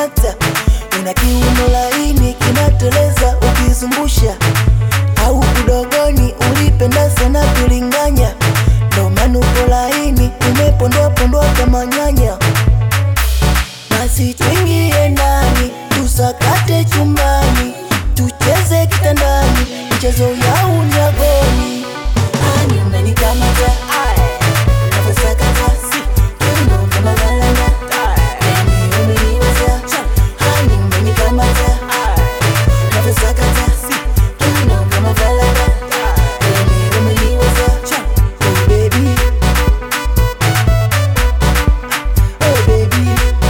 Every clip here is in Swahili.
umenikata, una kiuno laini kinateleza ukizungusha, au udogoni ulipenda sana kulinganya, ndo maana uko laini umepondwa pondwa kama nyanya. Basi tuingie ndani tusakate chumbani, tucheze kitandani, michezo ya unyagoni. Ani umenikamata unavyosakata, si kiuno kama galana. Yani umeniweza, ani umenikamata unavyosakata, si kiuno kama galana. Yani umeniweza, oh baby, oh baby.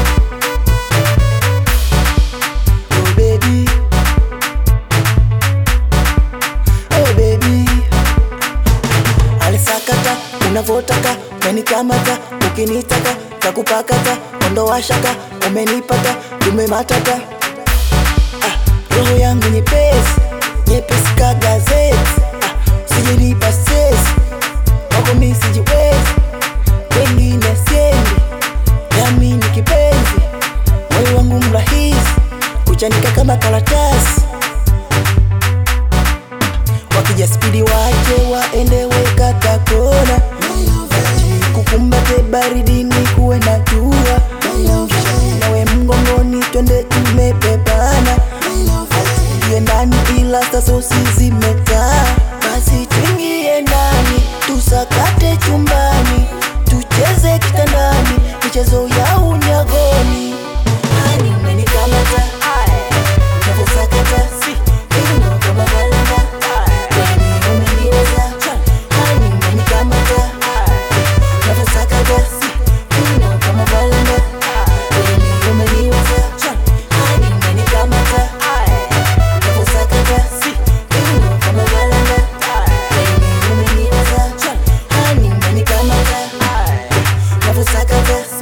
Oh baby, oh baby, alisakata unavotaka, umenikamata ukinitaka, takupakata ondoa shaka, umenipata tumematata. Ah, roho yangu nyepesi nyepesi ka gazeti. Ah, usijenipa stress wako mi sijiwezi, wengine siendi, nami ni kipenzi moyo wangu mrahisi kuchanika kama karatasi, wakija spidi wache waende wekata kona, kukumbate baridini kuwe na jua, nawe mgongoni twende tumepepana, tuingie ndani ila sasa usizimetaa, basi tuingie ndani tusakate chumbani, tucheze kitandani, michezo ya unyagoni. Ani umenikamata unavyosakata, si kiuno kama galana. Yani umeniweza, ani umenikamata unavyosakata, si kiuno kama galana. Yani umeniweza, ani umenikamata unavyosakata, si kiuno kama galana. Yani umeniweza, ani umenikamata unavyosakata